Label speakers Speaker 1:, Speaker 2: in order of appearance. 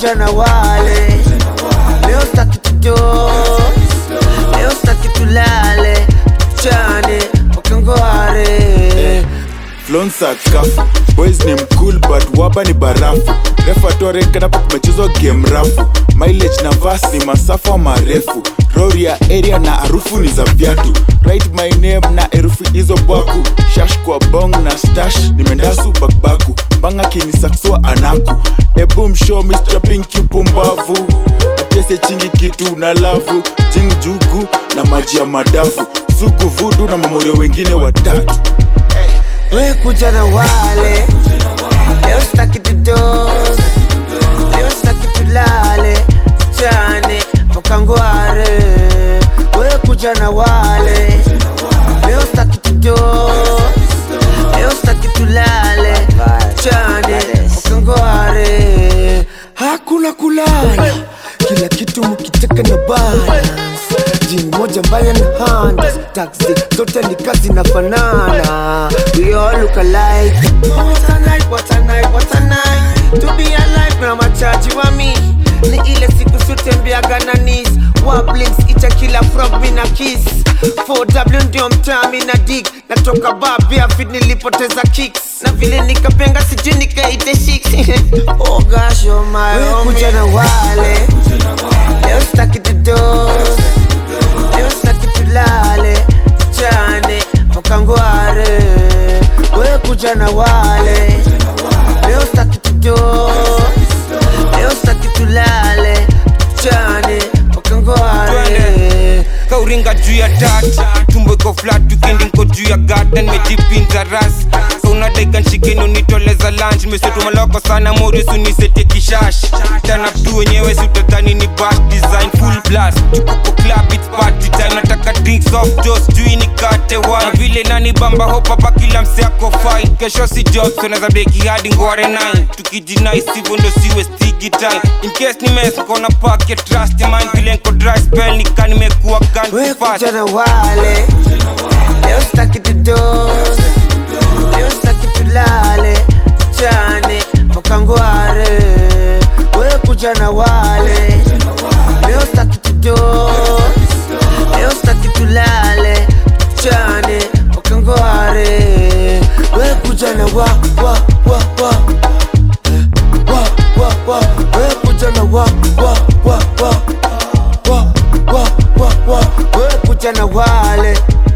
Speaker 1: kuja na wale leo staki tudo leo staki tulale tuchane wakangware
Speaker 2: Flonsa kafu boys ni mcool but waba ni barafu refa torenkanapo kumechezwa game rafu mileage na vas ni masafa marefu rori ya area na harufu ni za viatu write my name na herufi hizo baku shash kwa bong na stash nimendasu bakbaku mbanga kinisaksua anaku ebu mshow Mr. Pinky pumbavu apese chingi kitu na lavu jing jugu na maji ya madafu sugu vudu na mamorio wengine watatu
Speaker 1: we kuja na wale leo staki tudo leo staki tulale tuchane wakangware we kuja na wale leo staki tudo leo staki tulale tuchane wakangware hakuna kulala kila kitu mkitaka na balance jini moja mbaya na hands taxi zote ni kazi na fanana we all look alike what a night what a night what a night to be alive na machaji wa mi ni ile siku sutembeaga na nis wablings icha kila frog mi na kiss 4w ndio mtami na dig natoka babia fit nilipoteza kicks na vile nikapenga sijui nikaite shiks oh gosh oh my oh kuja na wale leo staki tudo leo staki tulale tuchane wakangware we kuja na wale leo staki tudo leo staki tulale tuchane wakangware
Speaker 3: kauringa juu ya tata tumbo iko flat weekend nko juu ya garden mejipinza ras kaunadaiga nshikeni unitoleza lunch mesetumaloko sana morisu nisete kishash tanaptu wenyewe sutadhani ni bash design full blast tukuko club it's party time nataka drinks off jos jui nikate wine na vile nani bamba hopapa kila mseako fine kesho si job so naza beki hadi ngware 9 tukijinai sivyo ndo siwe stigi time in case ni mess kona packet trust mind vile nko dry spell nika nimekuwa
Speaker 1: we
Speaker 3: gun fast
Speaker 1: kuja na wale leo staki tudo leo staki tulale tuchane wakangware we kuja na wale leo staki tudo leo staki tulale tuchane wakangware we kuja na wa wa wa wa Eh, wa wa wa we kuja na wa wa wa wa wa wa wa wa we kuja na wale